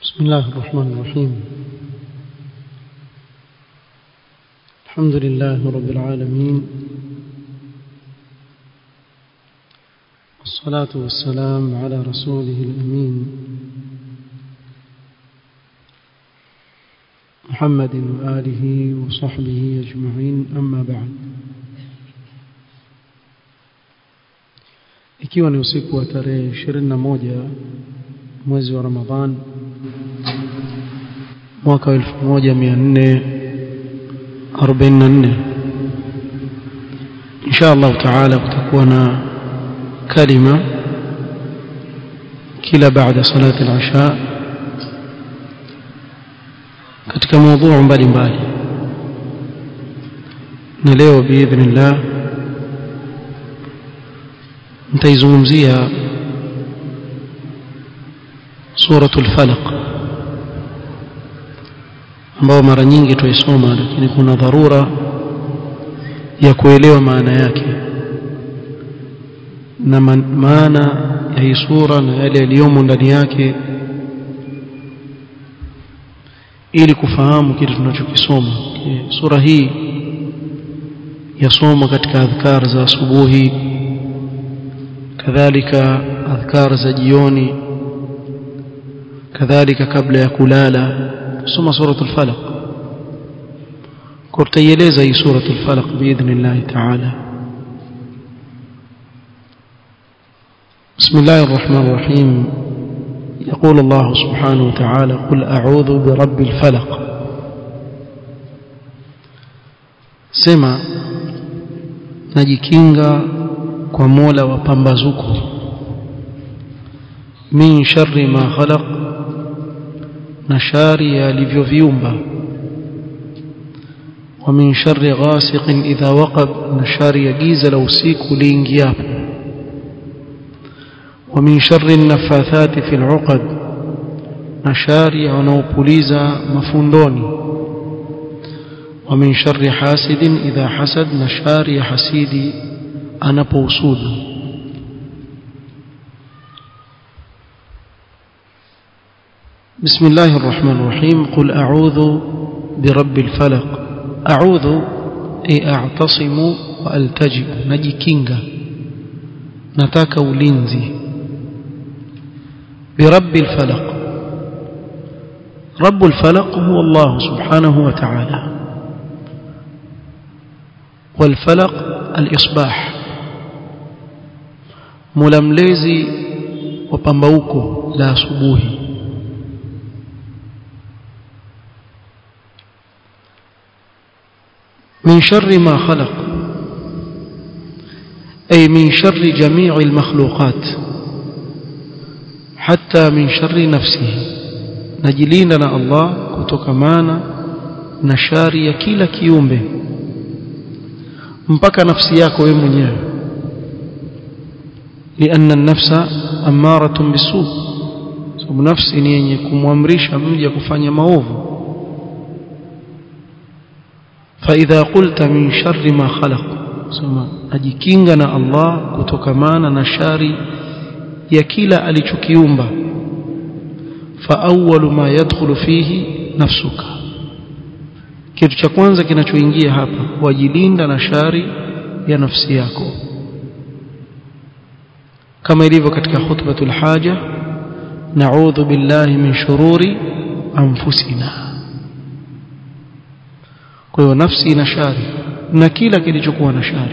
بسم الله الرحمن الرحيم الحمد لله رب العالمين والصلاة والسلام على رسوله الأمين محمد وآله وصحبه أجمعين أما بعد ikiwa ni usiku wa tarehe 21 mwezi wa Ramadhan mwaka 1444 insha Allah taala kutakuwa na kalima kila baada salati al-isha katika mada mbalimbali na leo biidhnillah nitaizungumzia suratul falaq ambao mara nyingi tuisoma lakini kuna dharura ya kuelewa maana yake na maana ya hii sura na yale yaliyomo ndani yake ili kufahamu kitu tunachokisoma sura hii yasoma katika adhkar za asubuhi kadhalika adhkar za jioni kadhalika kabla ya kulala soma suratul falaq kurtaieleza hii suratul falaq biidhnillah ta'ala بسم الله الرحمن الرحيم يقول الله سبحانه وتعالى قل أعوذ برب الفلق سمع نجيكينغا kwa Mola wa pambazuko min sharri ma khalaq na shari alivyoviumba wa min sharri ghasiqin idha waqab na shari ya giza la usiku liingiapo wa min sharri nafathati fil uqad na shari wanaopuliza mafundoni wa min sharri hasidin idha hasad na shari ya hasidi anapousudu بسم الله الرحمن الرحيم قل أعوذ برب الفلق أعوذ أي أعتصم وألتجئ نجي كينغا نتاك ولينزي برب الفلق رب الفلق هو الله سبحانه وتعالى والفلق الإصباح mulamlezi wa pambauko la asubuhi min sharri ma khalaq ay min sharri jami'i almakhluqat hatta min sharri nafsihi najilinda na Allah kutokamana na shari ya kila kiumbe mpaka nafsi yako wewe mwenyewe لأن النفس أمارة بالسوء sababu nafsi ni yenye kumwamrisha mja kufanya maovu فإذا قلت من شر ما خلق sema ajikinga na Allah kutokamana na shari ya kila alichokiumba فأول ما يدخل فيه نفسك kitu cha kwanza kinachoingia hapa wajilinda na shari ya nafsi yako kama ilivyo katika khutbatul haja na'udhu billahi min shururi anfusina kwa hiyo nafsi ina shari na kila kilichokuwa na shari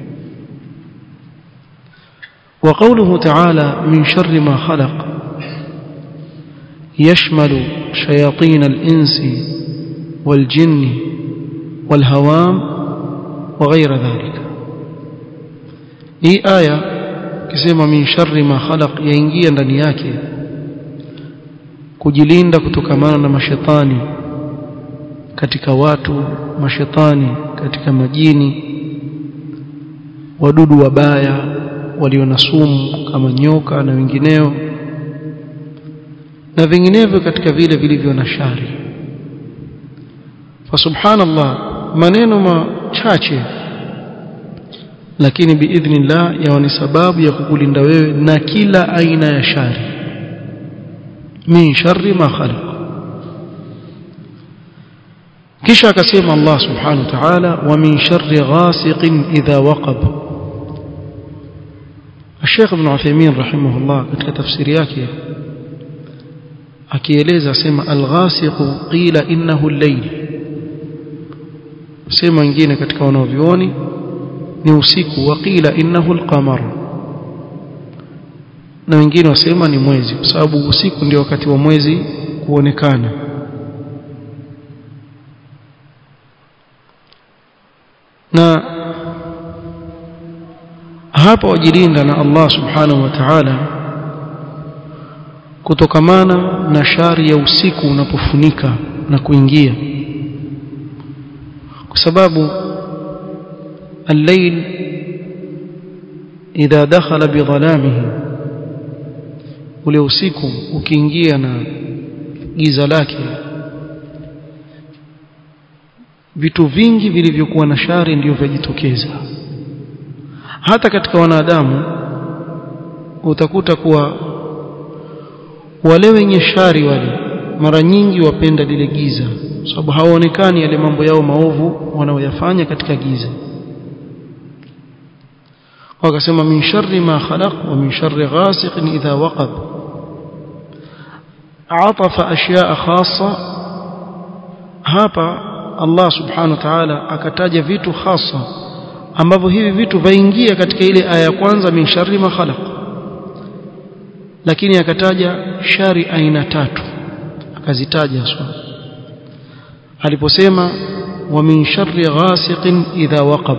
وقوله تعالى من شر ما خلق يشمل شياطين الإنس والجن والهوام وغير ذلك هي آية kisema min sharri ma khalaq yaingia ndani yake kujilinda kutokamana na mashetani katika watu mashetani katika majini wadudu wabaya walio na sumu kama nyoka na wengineo na vinginevyo katika vile vilivyo na shari fa subhanallah maneno machache lakini biidhnillah yawa ni sababu ya kukulinda wewe na kila aina ya shari min sharri ma khalaq kisha akasema Allah subhanahu wa ta'ala wa min sharri ghasiqin idha waqab الشيخ ابن عثيمين رحمه الله katika tafsiri yake akieleza sema al-ghasiq qila innahu al-layl sema wengine katika wanaovioni ni usiku wa qila innahu al-qamar na wengine wasema ni mwezi kwa sababu usiku ndio wakati wa mwezi kuonekana na hapa wajilinda na Allah subhanahu wa ta'ala kutokamana na shari ya usiku unapofunika na kuingia kwa sababu الليل إذا دخل بظلامه ule usiku ukiingia na giza lake vitu vingi vilivyokuwa na shari ndio vyajitokeza hata katika wanadamu utakuta kuwa wale wenye shari wale mara nyingi wapenda lile giza sababu hawaonekani yale mambo yao maovu wanaoyafanya katika giza wakasema min sharri ma khalaq wa min sharri ghasiqin idha waqab atafa ashyaa khassa hapa Allah subhanahu wa ta'ala akataja vitu hasa ambavyo hivi vitu vaingia katika ile aya ya kwanza min sharri ma khalaq lakini akataja shari aina tatu akazitaja swa aliposema wa min sharri ghasiqin idha waqab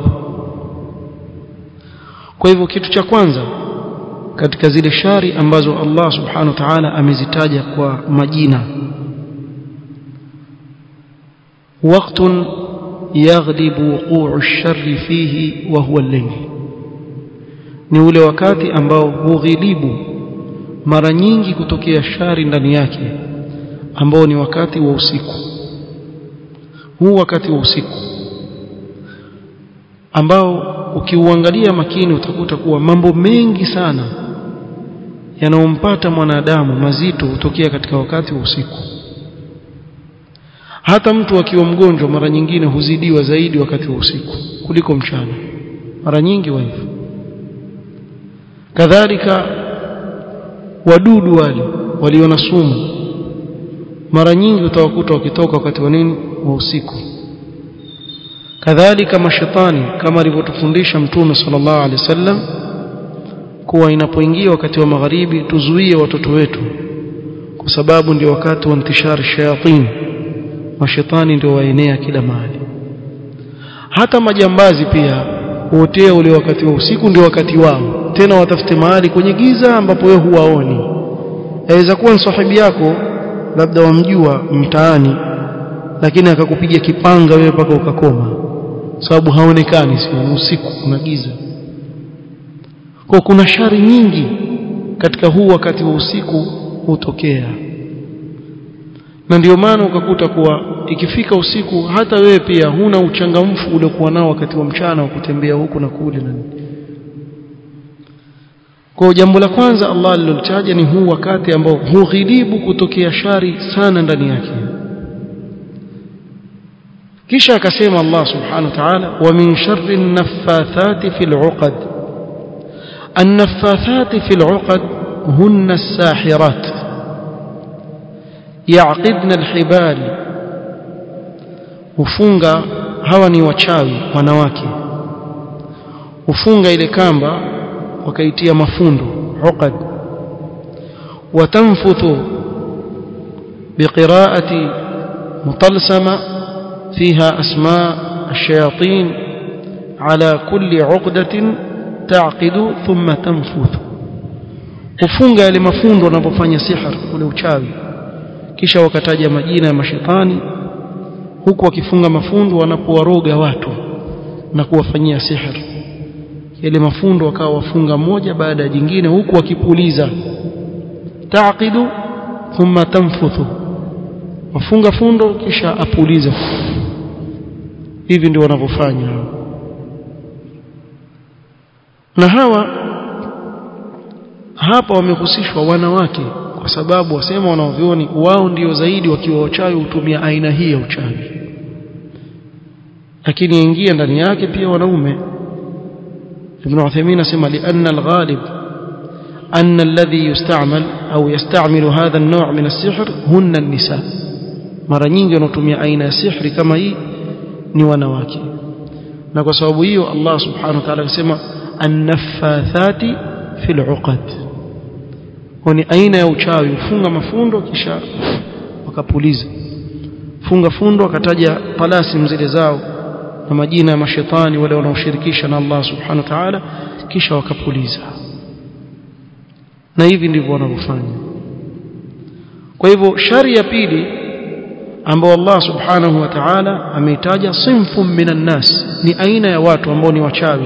kwa hivyo kitu cha kwanza katika zile shari ambazo Allah subhanahu wa ta'ala amezitaja kwa majina وقت يغلب وقوع الشر فيه وهو الليل ni ule wakati ambao hughilibu mara nyingi kutokea shari ndani yake ambao ni wakati wa usiku huu wakati wa usiku ambao ukiuangalia makini utakuta kuwa mambo mengi sana yanayompata mwanadamu mazito hutokea katika wakati wa usiku hata mtu akiwa mgonjwa mara nyingine huzidiwa zaidi wakati wa usiku kuliko mchana mara nyingi wa hivyo kadhalika wadudu wale walio na sumu mara nyingi utawakuta wakitoka wakati wa nini wa usiku kadhalika mashetani kama alivyotufundisha mtume sallallahu alaihi wasallam kuwa inapoingia wakati wa magharibi tuzuie watoto wetu kwa sababu ndio wakati wa intishar shayatin mashetani ndio waenea kila mahali hata majambazi pia huotea ule wakati wa usiku ndio wakati wao tena watafute mahali kwenye giza ambapo wewe huwaoni yaweza kuwa sahibi yako labda wamjua mtaani lakini akakupiga kipanga wewe mpaka ukakoma sababu haonekani si usiku kuna giza kwa kuna shari nyingi katika huu wakati wa usiku hutokea na ndio maana ukakuta kuwa ikifika usiku hata wewe pia huna uchangamfu uliokuwa nao wakati wa mchana wa kutembea huku na kule na kwa jambo la kwanza Allah alilotaja ni huu wakati ambao hughilibu kutokea shari sana ndani yake kisha akasema Allah subhanahu wa ta'ala wa min sharri an-naffathati fil 'uqad an-naffathati fil 'uqad hunna as-sahirat yaqidna al-hibal hufunga hawa ni wachawi wanawake hufunga ile kamba wakaitia mafundo 'uqad watanfuthu biqira'ati mutalsama فيها أسماء الشياطين على كل عقدة تعقد ثم تنفث kufunga yale mafundo wanapofanya sihir ule uchawi kisha wakataja majina ya mashetani huku wakifunga mafundo wanapowaroga watu na kuwafanyia sihir yale mafundo wakawa wafunga moja baada ya jingine huku wakipuliza taqidu thumma tanfuthu wafunga fundo kisha apuliza hivi ndio wanavyofanya na hawa hapa wamehusishwa wanawake kwa sababu wasema wanaovioni wao ndio zaidi wakiwa wachawi hutumia aina hii ya uchawi lakini ingia ndani yake pia wanaume ابن عثيمين اسمع لأن الغالب أن الذي يستعمل أو يستعمل هذا النوع من السحر هن النساء mara nyingi wanatumia aina ya sihri kama hii ni wanawake na kwa sababu hiyo Allah subhanahu wa ta'ala akasema an-naffathati fil 'uqad ni aina ya uchawi ufunga mafundo kisha wakapuliza funga fundo akataja talasi zile zao na majina ya mashetani wale wanaoshirikisha na Allah subhanahu wa ta'ala kisha wakapuliza na hivi ndivyo wanavyofanya kwa hivyo shari ya pili ambao Allah subhanahu wa ta'ala ameitaja sinfun minan nas ni aina ya watu ambao ni wachawi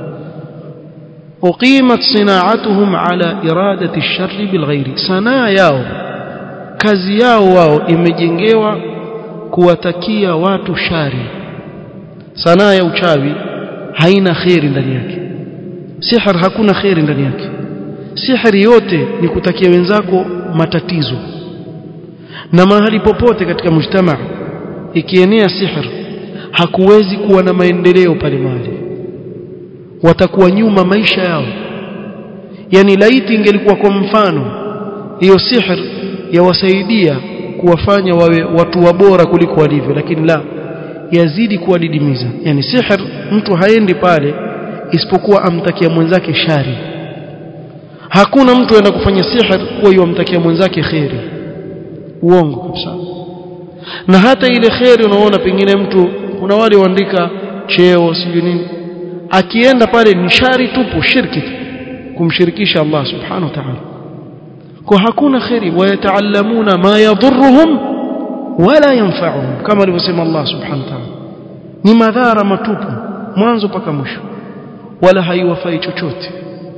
uqimat sinaatuhum ala iradati ash-sharri bilghairi sanaa yao kazi yao wao imejengewa kuwatakia watu shari sanaa ya uchawi haina khairi ndani yake sihir hakuna khairi ndani yake sihiri yote ni kutakia wenzako matatizo na mahali popote katika mujtamaa ikienea sihir hakuwezi kuwa na maendeleo pale mahali watakuwa nyuma maisha yao yani laiti ingelikuwa kwa mfano hiyo sihir yawasaidia kuwafanya wawe watu wabora kuliko walivyo lakini la yazidi kuwadidimiza yani sihir mtu haendi pale isipokuwa amtakia mwenzake shari hakuna mtu aenda kufanya sihir kuwa yamtakia mwenzake khairi uongo kabisa na hata ile khairi unaona pengine mtu kuna wale waandika cheo sijui nini akienda pale ni shari tupu shirki tu kumshirikisha Allah subhanahu wa ta'ala kwa hakuna khairi wayataallamuna ma yadhurruhum wala yanfa'uhum kama alivyosema Allah subhanahu wa ta'ala ni madhara matupu mwanzo mpaka mwisho wala haiwafai chochote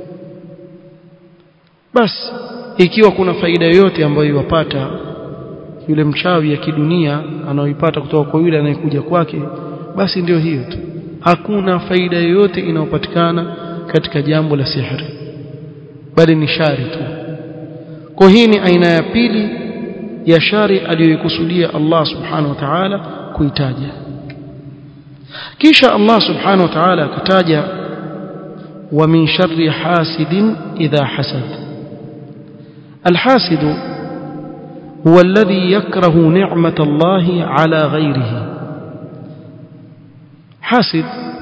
basi ikiwa kuna faida yoyote ambayo iwapata yule mchawi ya kidunia anaoipata kutoka kwa yule anayekuja kwake basi ndio hiyo tu hakuna faida yoyote inayopatikana katika jambo la sihiri bali ni shari tu kwa hii ni aina ya pili ya shari aliyoikusudia Allah subhanahu wa ta'ala kuitaja kisha Allah subhanahu wa ta'ala akataja wa min sharri hasidin idha hasad الحاسد هو الذي يكره نعمة الله على غيره حاسد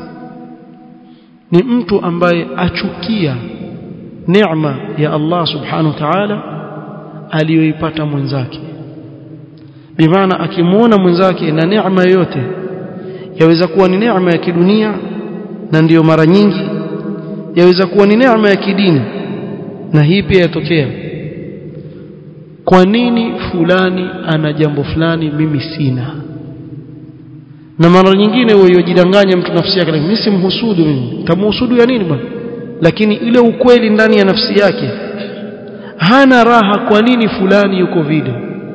ni mtu ambaye achukia neema ya Allah subhanahu wa ta'ala aliyoipata mwenzake bimaana akimwona mwenzake na neema yote yaweza kuwa ni neema ya kidunia na ndiyo mara nyingi yaweza kuwa ni neema ya kidini na hii pia yatokea kwa nini fulani ana jambo fulani mimi sina na mara nyingine huyo jidanganya mtu nafsi yake mimi simhusudu mimi tamhusudu ya nini bwana lakini ile ukweli ndani ya nafsi yake hana raha kwa nini fulani yuko vile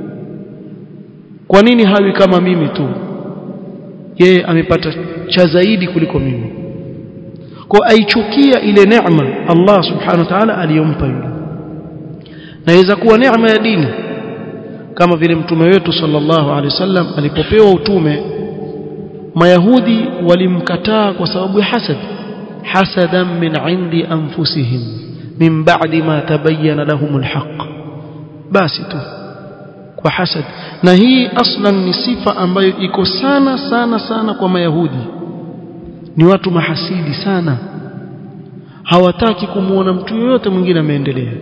kwa nini hawi kama mimi tu yeye amepata cha zaidi kuliko mimi kwa aichukia ile neema Allah subhanahu wa ta'ala aliyompa yule naweza kuwa neema ya dini kama vile mtume wetu sallallahu alaihi wasallam alipopewa utume mayahudi walimkataa kwa sababu ya hasad hasadan min indi anfusihim min ba'di ma tabayyana lahum alhaq basi tu kwa hasad na hii aslan ni sifa ambayo iko sana sana sana kwa mayahudi ni watu mahasidi sana hawataki kumuona mtu yoyote mwingine ameendelea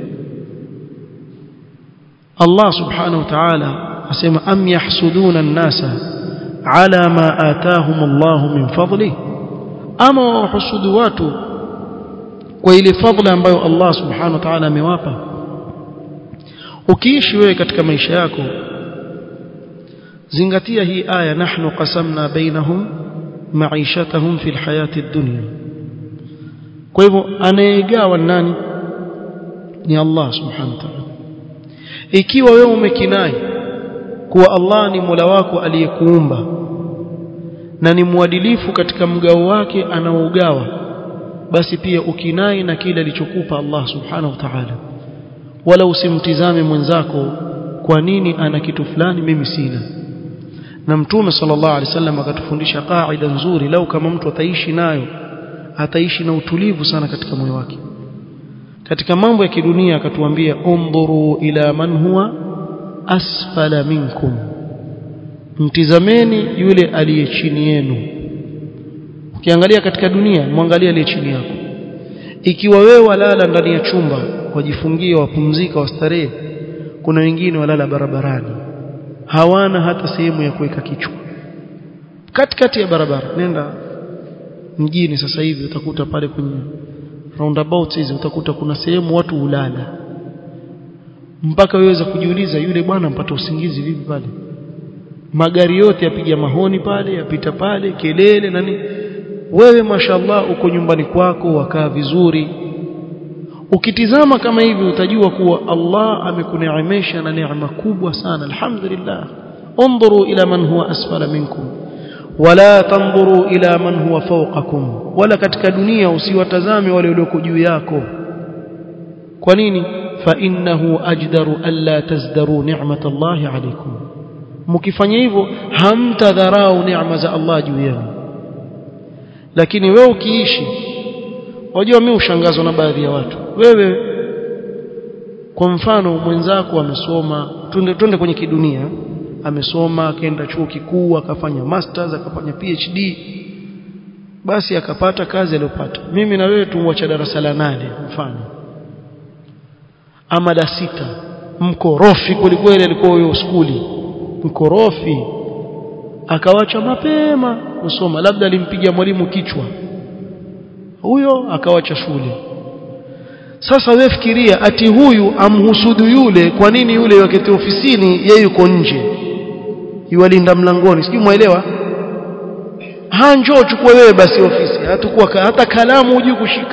Allah subhanahu wa ta'ala asema am yahsuduna an-nasa ala ma atahum Allah min fadli ama wahusudu watu kwa ile fadhila ambayo Allah subhanahu wa ta'ala amewapa ukiishi wewe katika maisha yako zingatia hii aya nahnu qasamna bainahum maishatahum fil hayati dunya kwa hivyo anayegawa nani ni Allah subhanahu wa ta'ala ikiwa wewe umekinai kuwa Allah ni Mola wako aliyekuumba na ni mwadilifu katika mgao wake anaougawa basi pia ukinai na kile alichokupa Allah subhanahu wa ta'ala wala usimtizame mwenzako kwa nini ana kitu fulani mimi sina na mtume sallallahu alaihi wasallam akatufundisha kaida nzuri lau kama mtu ataishi nayo ataishi na utulivu sana katika moyo wake katika mambo ya kidunia akatuambia undhuru ila man huwa asfala minkum mtizameni yule aliye chini yenu ukiangalia katika dunia mwangalie aliye chini yako ikiwa wewe walala ndani ya chumba wajifungia wapumzika wastarehe kuna wengine walala barabarani hawana hata sehemu ya kuweka kichwa katikati ya barabara nenda mjini sasa hivi utakuta pale kwenye roundabout hizi utakuta kuna sehemu watu hulala mpaka weweza kujiuliza yule bwana mpata usingizi vipi pale magari yote yapiga mahoni pale yapita pale kelele nani wewe mashallah uko nyumbani kwako wakaa vizuri ukitizama kama hivi utajua kuwa Allah amekuneemesha na neema kubwa sana alhamdulillah انظروا الى من هو اسفل منكم ولا تنظروا الى من هو فوقكم ولا katika dunia usiwatazame wale walioko juu yako kwa nini fa innahu ajdaru alla tazdaru ni'matallahi alaykum mkifanya hivyo hamtadharau neema za Allah juu yenu lakini wewe ukiishi wajua mimi ushangazwa na baadhi ya watu wewe kwa mfano mwenzako amesoma twende twende kwenye kidunia amesoma akaenda chuo kikuu akafanya masters akafanya PhD basi akapata kazi aliyopata mimi na wewe tumwacha darasa la nane mfano ama la sita mkorofi kwelikweli alikuwa huyo skuli mkorofi akawacha mapema kusoma labda alimpiga mwalimu kichwa huyo akawacha shule sasa wewe fikiria ati huyu amhusudu yule kwa nini yule wakati ofisini yeye yuko nje yualinda mlangoni sijui muelewa ha njoo chukua wewe basi ofisi hatakuwa hata kalamu hujui kushika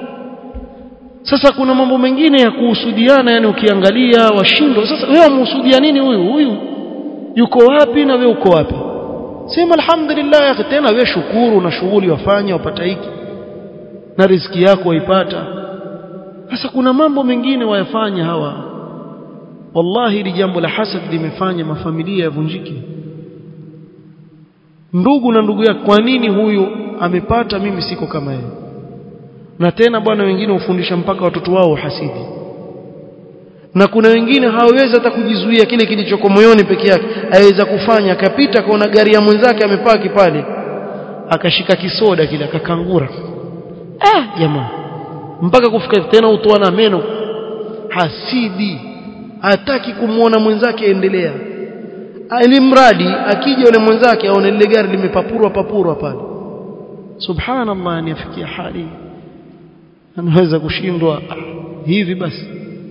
sasa kuna mambo mengine ya kuhusudiana yani ukiangalia washindwa sasa wewe umhusudia nini huyu huyu yuko wapi na wewe uko wapi sema alhamdulillah ya tena wewe shukuru na shughuli wafanya wapata hiki na riziki yako waipata sasa kuna mambo mengine wayafanya hawa wallahi hili jambo la hasad limefanya mafamilia yavunjike ndugu na ndugu yake kwa nini huyu amepata mimi siko kama yeye na tena bwana wengine hufundisha mpaka watoto wao hasidi na kuna wengine hawawezi hata kujizuia kile kilichoko moyoni peke yake aweza kufanya akapita kaona gari ya mwenzake amepaki pale akashika kisoda kile akakangura ah jamaa mpaka kufika tena utoa na meno hasidi hataki kumwona mwenzake endelea alimradi akija yule mwenzake aone lile gari limepapurwa papurwa pale subhanallah anifikia hali anaweza kushindwa hivi basi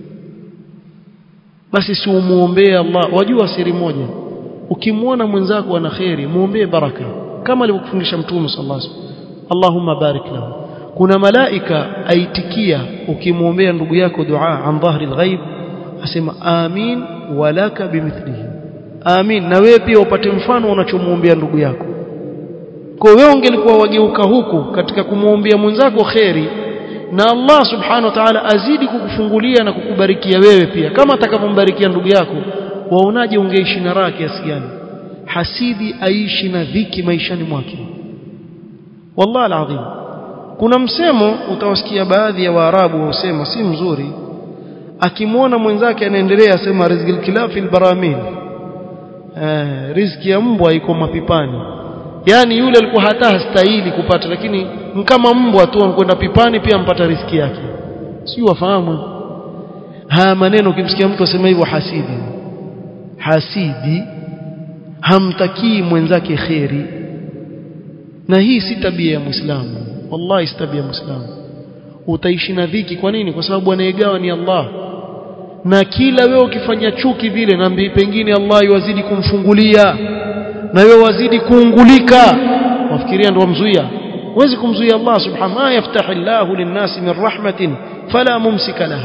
basi si umuombee Allah wajua siri moja ukimwona mwenzako ana khairi muombee baraka kama alivyokufundisha mtume sallallahu alaihi wasallam Allahumma barik lahu kuna malaika aitikia ukimwombea ndugu yako dua an dhahri alghaib asema amin walaka bimithlihi amin na wewe pia upate mfano unachomwombea ndugu yako kwa wewe ungelikuwa wageuka huku katika kumwombea mwenzako khairi na Allah subhanahu wa ta'ala azidi kukufungulia na kukubarikia wewe pia kama atakapombarikia ndugu yako waonaje ungeishi na raha kiasi gani hasidi aishi na dhiki maishani mwake wallahi alazim kuna msemo utawasikia baadhi ya waarabu wasema si mzuri akimwona mwenzake anaendelea asema rizqil kilafil baramil eh riziki ya mbwa iko mapipani yani yule alikuwa hata hastahili kupata lakini kama mbwa tu anakwenda pipani pia ampata riziki yake sio wafahamu haya maneno ukimsikia mtu asema hivyo hasidi hasidi hamtakii mwenzake kheri na hii si tabia ya muislamu wallahi si tabia ya muislamu utaishi na dhiki kwa nini kwa sababu anayegawa ni Allah na kila wewe ukifanya chuki vile na pengine Allah yuwazidi kumfungulia na wewe wazidi kuungulika wafikiria ndio wamzuia huwezi kumzuia Allah subhanahu ma yaftahi Allahu linnasi min rahmatin fala mumsika laha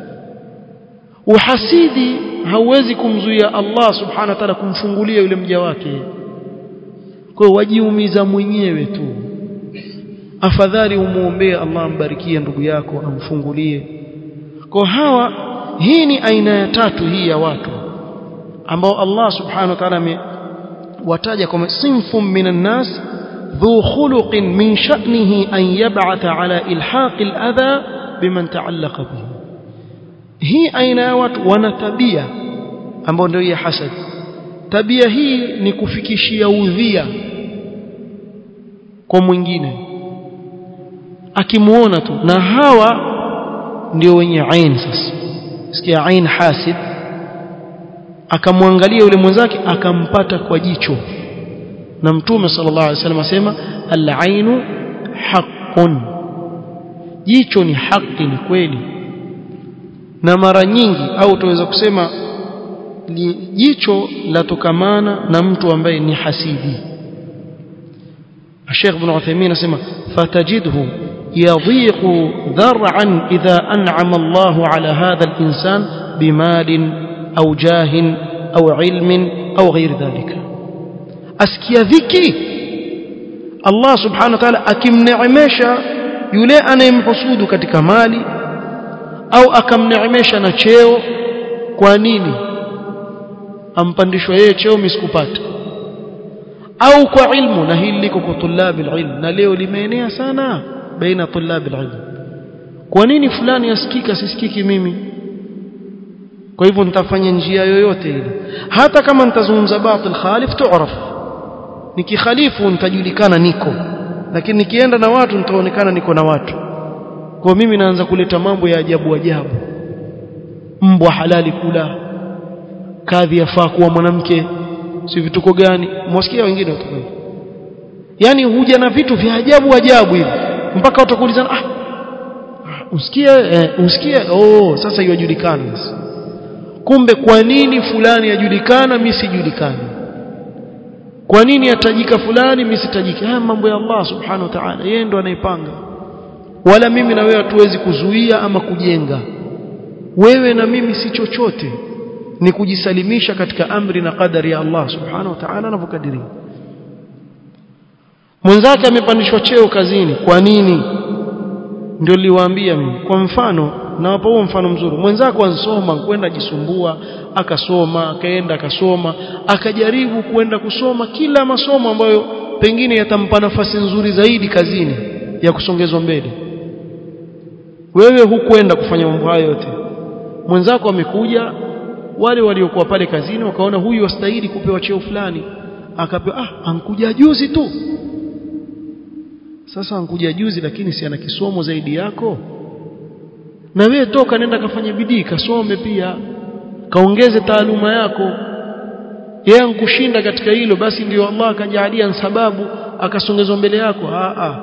uhasidi hauwezi kumzuia Allah subhanahu wa ta'ala kumfungulia yule mja wake kwa wajiumiza mwenyewe tu afadhali umuombee Allah ambarikie ndugu yako amfungulie kwa hawa hii ni aina ya tatu hii ya watu ambao Allah subhanahu wa ta'ala amewataja kama sinfun minan nas dhu khuluqin min sha'nihi an yab'atha ala ilhaqi al-adha biman ta'allaqa bihi hii aina ya watu wana tabia ambao ndio ya hasad tabia hii ni kufikishia udhia kwa mwingine akimuona tu na hawa ndio wenye ain sasa sikia ain hasid akamwangalia yule mwenzake akampata kwa jicho na mtume sallallahu alaihi wasallam asema al-ainu haqqun jicho ni haki ni kweli na mara nyingi au tuweza kusema jicho latokamana na mtu ambaye ni hasidi Sheikh Ibn Uthaymeen asema fatajidhu يضيق ذرعا إذا أنعم الله على هذا الإنسان بمال أو جاه أو علم أو غير ذلك أسكي ذكي الله سبحانه وتعالى أكم نعمشا يلي أنا يمحسود كتك مالي أو أكم نعمشا نشيو كوانيني ampandishwa yeye cheo misikupata au kwa ilmu na hili liko kwa tulabi ilmu na leo limeenea sana baina tulabi ilmu kwa nini fulani asikika sisikiki mimi kwa hivyo nitafanya njia yoyote ile hata kama nitazungumza batil khalif tu'raf nikikhalifu nitajulikana niko lakini nikienda na watu nitaonekana niko na watu kwa mimi naanza kuleta mambo ya ajabu ajabu mbwa halali kula kadhi yafaa kuwa mwanamke si vituko gani mwasikia wengine watuko yani huja na vitu vya ajabu ajabu hivi mpaka utakuulizana ah usikie eh, usikie oh sasa yajulikana kumbe kwa nini fulani yajulikana mimi sijulikani kwa nini atajika fulani mimi sitajiki haya mambo ya Allah subhanahu wa ta'ala yeye ndo anaipanga wala mimi na wewe hatuwezi kuzuia ama kujenga wewe na mimi si chochote ni kujisalimisha katika amri na qadari ya Allah subhanahu wa ta'ala anavyokadiria mwenzake amepandishwa cheo kazini kwa nini ndio niliwaambia mimi kwa mfano nawapa huo mfano mzuri mwenzako ansoma kwenda jisumbua akasoma akaenda akasoma akajaribu kwenda kusoma kila masomo ambayo pengine yatampa nafasi nzuri zaidi kazini ya kusongezwa mbele wewe hukwenda kufanya mambo hayo yote mwenzako amekuja wale waliokuwa pale kazini wakaona huyu wastahili kupewa cheo fulani akapewa ah ankuja juzi tu sasa ankuja juzi lakini si ana kisomo zaidi yako na wewe toka nenda kafanya bidii kasome pia kaongeze taaluma yako yeye ankushinda katika hilo basi ndio Allah akajalia sababu akasongezwa mbele yako a a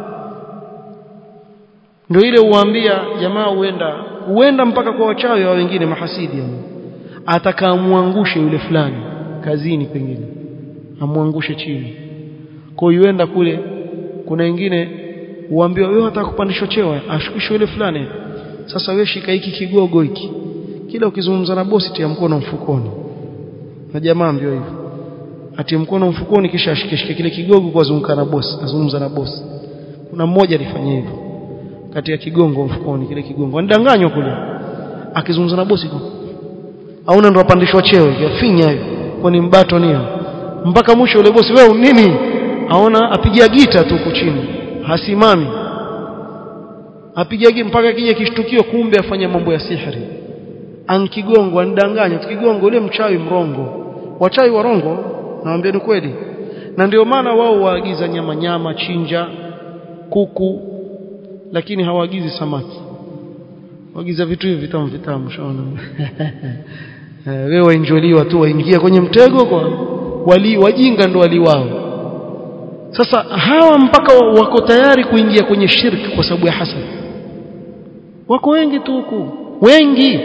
ndio ile uwaambia jamaa huenda huenda mpaka kwa wachawi wa wengine mahasidi yani atakaamwangushe yule fulani kazini pengine amwangushe chini kwa hiyo yuenda kule kuna wengine uambiwa wewe hata kupandishwa cheo ashukishwe yule fulani sasa wewe shika hiki kigogo hiki kila ukizungumza na bosi tia mkono mfukoni na jamaa mbio hivyo atie mkono mfukoni kisha ashikishike kile kigogo kwa zunguka na bosi azungumza na bosi kuna mmoja alifanya hivyo katika kigongo mfukoni kile kigongo anidanganywa kule akizungumza na bosi auna ndo apandishwa cheo yafinya hiyo kwani mbato nio mpaka mwisho yule bosi wewe nini aona apigia gita tu huko chini hasimami apigia gita mpaka kija kishtukio kumbe afanya mambo ya sihiri ankigongo anidanganya kigongo ule mchawi mrongo wachawi warongo naambia ni kweli na ndio maana wao waagiza nyama nyama chinja kuku lakini hawaagizi samaki waagiza vitu hivi vitamu vitamu shaona wewe wainjoliwa tu waingia kwenye mtego kwa wali wajinga ndo wali wao sasa hawa mpaka wako tayari kuingia kwenye shirki kwa sababu ya hasad wako wengi tu huku wengi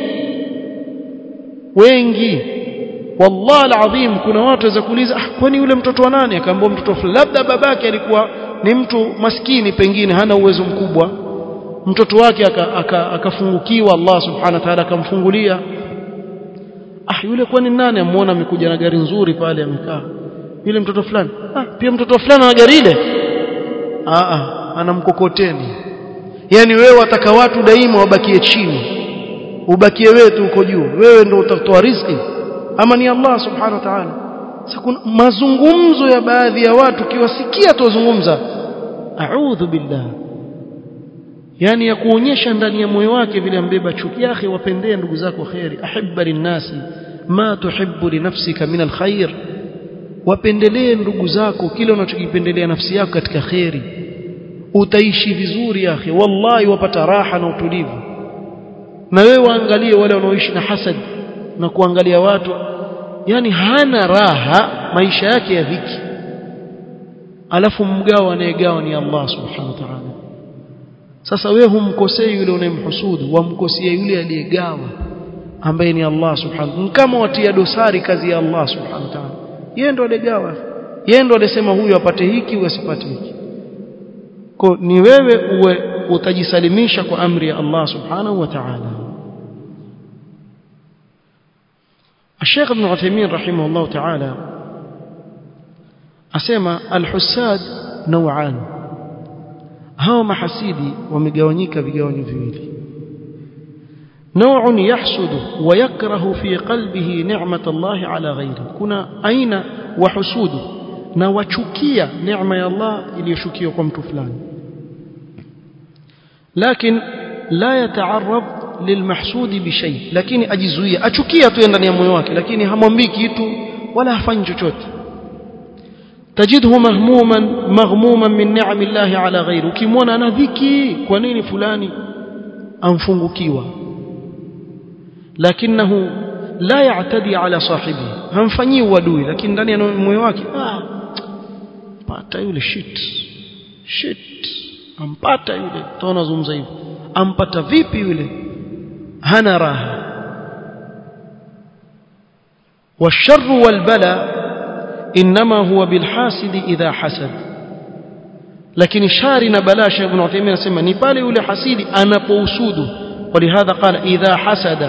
wengi wallahi alazim kuna watu waweza kuuliza ah kwani yule mtoto wa nani akaambia mtoto fulani labda babake alikuwa ni mtu maskini pengine hana uwezo mkubwa mtoto wake akafungukiwa aka, aka Allah subhanahu wa ta'ala akamfungulia ah yule kwani nani amuona amekuja na gari nzuri pale amekaa yule mtoto fulani ah pia mtoto fulani ana gari ile ah ah ana mkokoteni yani wewe wataka watu daima wabakie chini ubakie wewe tu uko juu wewe ndio utatoa riziki ama ni Allah subhanahu wa ta'ala sasa kuna mazungumzo ya baadhi ya watu kiwasikia tuzungumza a'udhu billah yani ya kuonyesha ndani ya moyo wake vile ambeba chuki yake wapendee ndugu zako khairi ahibba linnasi ma tuhibbu li nafsika min alkhair wapendelee ndugu zako kile unachokipendelea nafsi yako katika khairi utaishi vizuri yake wallahi wapata raha na utulivu na wewe waangalie wale wanaoishi na hasad na kuangalia watu yani hana raha maisha yake ya dhiki alafu mgao anayegawa ni Allah subhanahu wa ta'ala sasa wewe humkosei yule unayemhusudu wamkosea yule aliyegawa ambaye ni Allah subhanahu kama watia dosari kazi ya Allah subhanahu wa ta'ala yeye ndo aliyegawa yeye ndo alisema huyu apate hiki huyu asipate hiki kwa ni wewe uwe utajisalimisha kwa amri ya Allah subhanahu wa ta'ala الشيخ ابن عثيمين رحمه الله تعالى أسمى الحساد نوعان هاو محسيدي ومجاونيك بجاوني فيلي نوع يحسد ويكره في قلبه نعمة الله على غيره كنا أين وحسود نوشكية نعمة الله اللي يشكيه قمت فلان لكن لا يتعرض للمحسود بشيء لكن أجزوية أشكية تيندني مويواك لكن همومبي كيتو ولا هفanya chochote تجده مهموما مغموما من نعم الله على غيره ukimwona ana dhiki kwa nini fulani amfungukiwa lakinahu la ya'tadi ala sahibi hamfanyii uadui lakini ndani ya moyo wake ah pata yule shit shit ampata yule taona zungumza hivyo ampata vipi yule hana raha والشر والبلاء انما هو بالحاسد اذا حسد lakini shari na balaa Sheikh Ibn Uthaymeen anasema ni pale yule hasidi anapousudu walihadha qala idha hasada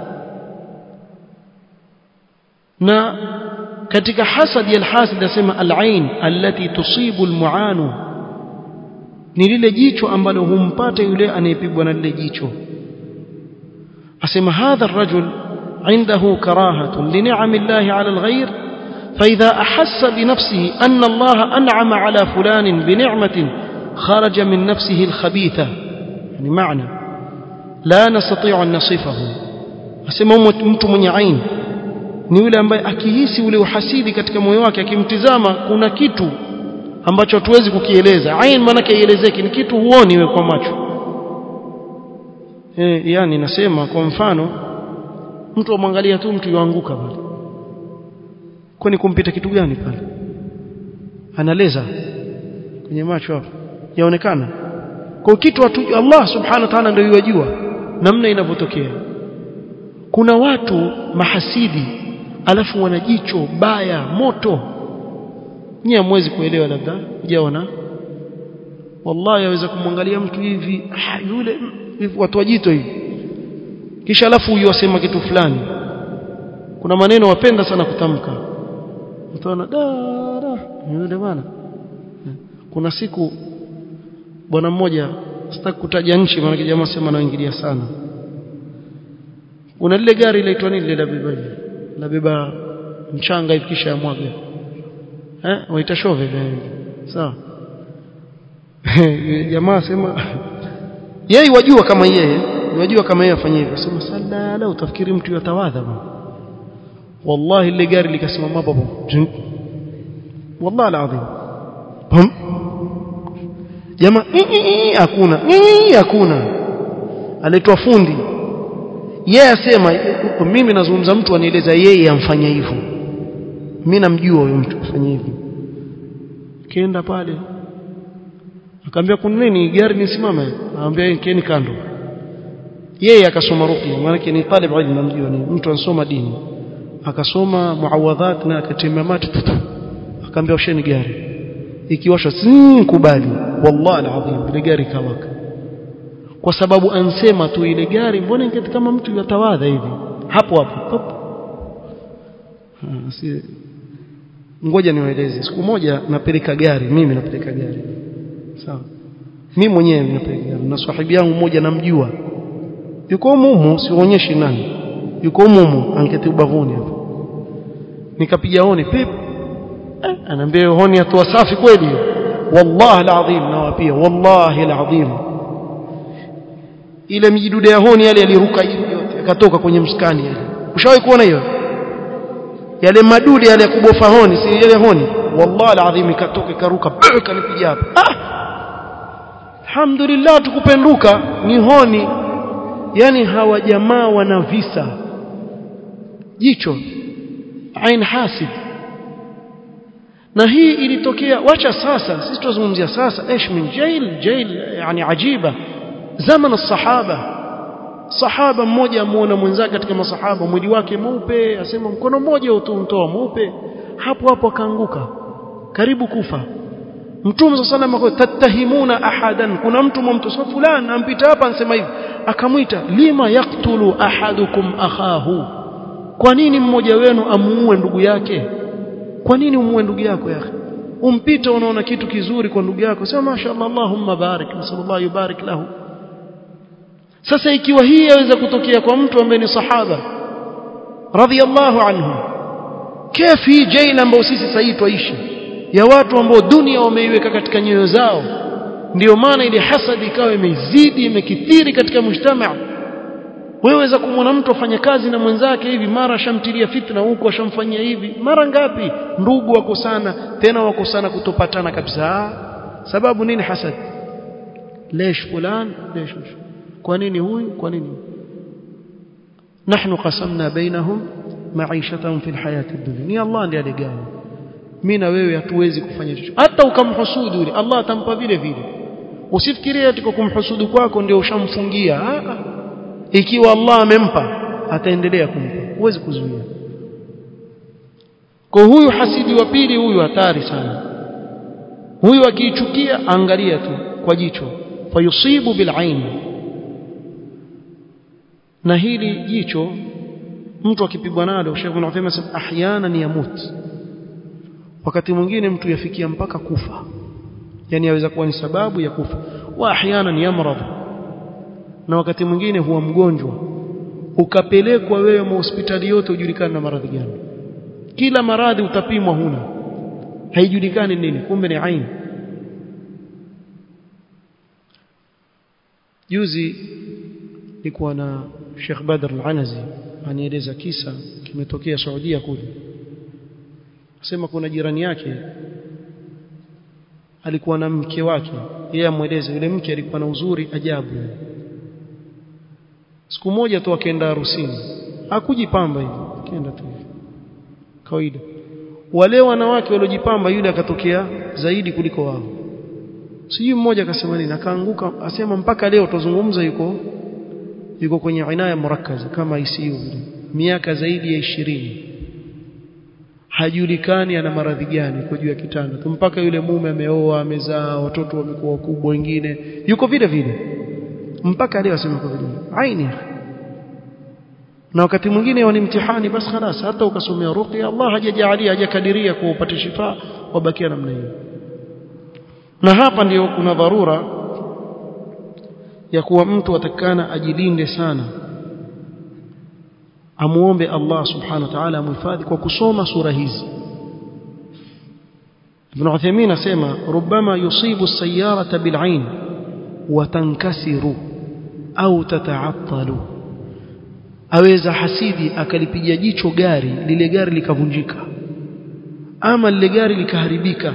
na katika hasad ya alhasid anasema alain allati tusibu almuanu ni lile jicho ambalo humpata yule anayepigwa na lile jicho asema hadha الرجل عنده كراهة لنعم الله على الغير فإذا أحس بنفسه أن الله أنعم على فلان بنعمة خرج من نفسه الخبيثة يعني معنى لا نستطيع أن نصفه asema mtu mwenye aini ni yule ambaye akihisi ule uhasidi katika moyo wake akimtizama kuna kitu ambacho hatuwezi kukieleza ain maana ielezeki ni kitu huoni we kwa macho eh yani nasema kwa mfano mtu amwangalia tu mtu yuanguka pale kwani kumpita kitu gani pale analeza kwenye macho hapo yaonekana kwa kitu watu Allah subhanahu wa ta'ala ndio yajua namna inavyotokea kuna watu mahasidi alafu wana jicho baya moto nyie hamwezi kuelewa labda hujaona wallahi yaweza kumwangalia mtu hivi ah, yule hivi watu wajito hivi kisha alafu huyu asema kitu fulani kuna maneno wapenda sana kutamka utaona da da yule bwana kuna siku bwana mmoja sitaki kutaja nchi maana jamaa sema anaingilia sana kuna lile gari linaitwa nini lile la beba la beba mchanga hivi kisha ya mwaga eh waita shove sawa jamaa sema yeye wajua kama yeye wajua kama yeye afanye hivyo sema sala utafikiri mtu yatawadha wallahi ile gari likasimama hapo wallahi alazim jamaa hakuna hakuna aletwa fundi yeye asema mimi nazungumza mtu anieleza yeye amfanya hivyo mimi namjua huyo mtu afanya hivyo kienda pale akamwambia kuna nini gari nisimame anamwambia keni kando yeye akasoma ruqya maana ni talib ilmu namjua ni mtu ansoma dini akasoma muawadhat na akatemea mate akamwambia usheni gari ikiwasha si kubali wallahi alazim ile gari kawaka kwa sababu ansema tu ile gari mbona ingeti kama mtu yatawadha hivi hapo hapo si ngoja niwaeleze siku moja napeleka gari mimi napeleka gari sawa mimi mwenyewe napeleka gari na sahibi yangu mmoja namjua yuko mumu sionyeshe nani yuko mumu angeti ubavuni hapo nikapiga honi pip eh, anaambia honi atoa safi kweli wallahi alazim nawapia wallahi alazim ile mijidude ya honi yale yaliruka hivi yote akatoka kwenye mskani yale ushawahi kuona hiyo yale madude yale ya kubofa honi si yale honi wallahi alazim ikatoka ikaruka kanipiga hapa ah alhamdulillah tukupenduka ni honi yani hawa jamaa wana visa jicho ain hasid na hii ilitokea wacha sasa sisi tuzungumzia sasa ايش من jail jail yani ajiba zaman الصحابه sahaba mmoja amuona mwenzake katika masahaba mwili wake mweupe asema mkono mmoja utumtoa mweupe hapo hapo akaanguka karibu kufa mtume صلى الله عليه tatahimuna ahadan kuna mtu mumtosa fulani ampita hapa anasema hivi akamwita lima yaktulu ahadukum akhahu kwa nini mmoja wenu amuue ndugu yake kwa nini umuue ndugu yako yake umpita unaona kitu kizuri kwa ndugu yako sema mashaallah allahumma barik nasallallahu yubarik lahu sasa ikiwa hii yaweza kutokea kwa mtu ambaye ni sahaba radhiyallahu anhu kefi hii jail ambayo sisi sasa twaishi ya watu ambao dunia wameiweka katika nyoyo zao ndio maana ile hasadi ikawa imezidi imekithiri katika mujtamaa weweza kumwona mtu afanya kazi na mwenzake hivi mara ashamtilia fitna huko ashamfanyia hivi mara ngapi ndugu wako sana tena wako sana kutopatana kabisa sababu nini hasad lesh fulan lesh kwa nini huyu kwa nini nahnu qasamna bainahum maishatahum fil hayati dunya ni Allah ndiye aligawa mimi na wewe hatuwezi kufanya chochote hata ukamhusudu yule Allah atampa vile vile usifikirie ati kwa kumhusudu kwako ndio ushamfungia ikiwa Allah amempa ataendelea kumpa huwezi kuzuia kwa huyu hasidi wa pili huyu hatari sana huyu akiichukia angalia tu kwa jicho fayusibu bilain na hili jicho mtu akipigwa nalo Sheikh Ibn Uthaymeen anasema ahyana yamut wakati mwingine mtu yafikia mpaka kufa yani yaweza kuwa ni sababu ya kufa wa ahyana yamrad na wakati mwingine huwa mgonjwa ukapelekwa wewe hospitali yote ujulikane na maradhi gani kila maradhi utapimwa huna haijulikani nini kumbe ni aini juzi nilikuwa na Sheikh Badr Al-Anazi anieleza kisa kimetokea Saudia kule asema kuna jirani yake alikuwa na mke wake yeye amweleze yule mke alikuwa na uzuri ajabu siku moja tu akaenda harusini hakujipamba hivi akaenda tu hivi kawaida wale wanawake waliojipamba yule akatokea zaidi kuliko wao sijui mmoja akasema nini akaanguka asema mpaka leo tuzungumza yuko yuko kwenye inaya murakkaza kama ICU vile miaka zaidi ya ishirini hajulikani ana maradhi gani kwa juu ya kitanda tu mpaka yule mume ameoa amezaa watoto wamekuwa wakubwa wengine yuko vile vile mpaka leo asema kwa vile aini na wakati mwingine ni mtihani basi خلاص hata ukasomea ruqya Allah hajajalia hajakadiria kwa upate shifa wabakia namna hiyo na hapa ndiyo kuna dharura ya kuwa mtu atakana ajilinde sana amuombe Allah subhanahu wa ta'ala amhifadhi kwa kusoma sura hizi Ibn Uthaymeen asema rubama yusibu as-sayyarata bil-ain wa tankasiru au tata'attalu aweza hasidi akalipiga jicho gari lile gari likavunjika ama lile gari likaharibika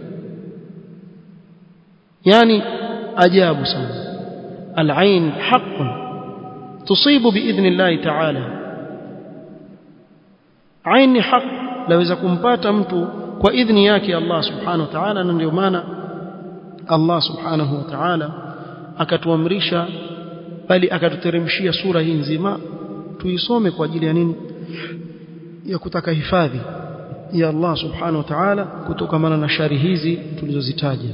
yani ajabu sana al-ain haqqun tusibu biidhnillah ta'ala aini haq laweza kumpata mtu kwa idhni yake Allah subhanahu wa ta'ala na ndio maana Allah subhanahu wa ta'ala akatuamrisha bali akatuteremshia sura hii nzima tuisome kwa ajili ya nini ya kutaka hifadhi ya Allah subhanahu wa ta'ala kutokamana na shari hizi tulizozitaja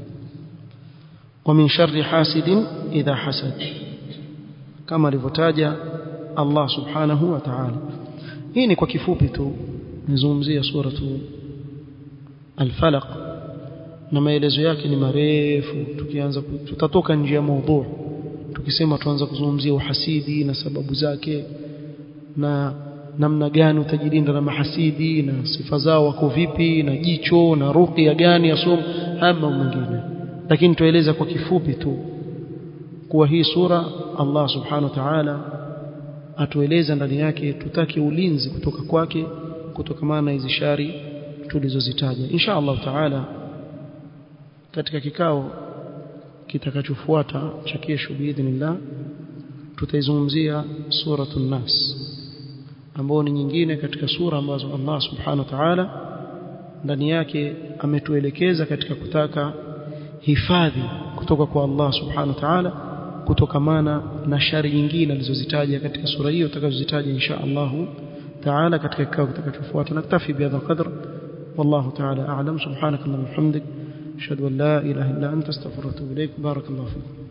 wa min sharri hasidin idha hasad kama alivyotaja Allah subhanahu wa ta'ala hii ni kwa kifupi tu nizungumzia suratu al-falaq na maelezo yake ni marefu tukianza tutatoka nje ya mada tukisema tuanza kuzungumzia uhasidi na sababu zake na namna gani utajilinda na mahasidi na sifa zao wako vipi na jicho na ruqya gani yasom ama mwingine lakini tueleza kwa kifupi tu kuwa hii sura Allah subhanahu wa ta'ala atueleza ndani yake tutake ulinzi kutoka kwake kutokamana na hizi shari tulizozitaja insha Allah ta'ala katika kikao kitakachofuata cha kesho biidhnillah tutaizungumzia suratul nas ambao ni nyingine katika sura ambazo Allah subhanahu wa ta'ala ndani yake ametuelekeza katika kutaka hifadhi kutoka kwa Allah subhanahu wa ta'ala kutokamana na shari nyingine alizozitaja katika sura hiyo tutakazozitaja insha Allah ta'ala katika kikao kitakachofuata naktafi bihadha qadr والله تعالى أعلم سبحانك اللهم وبحمدك أشهد أن لا إله إلا أنت استغفرك وأتوب إليك بارك الله فيكم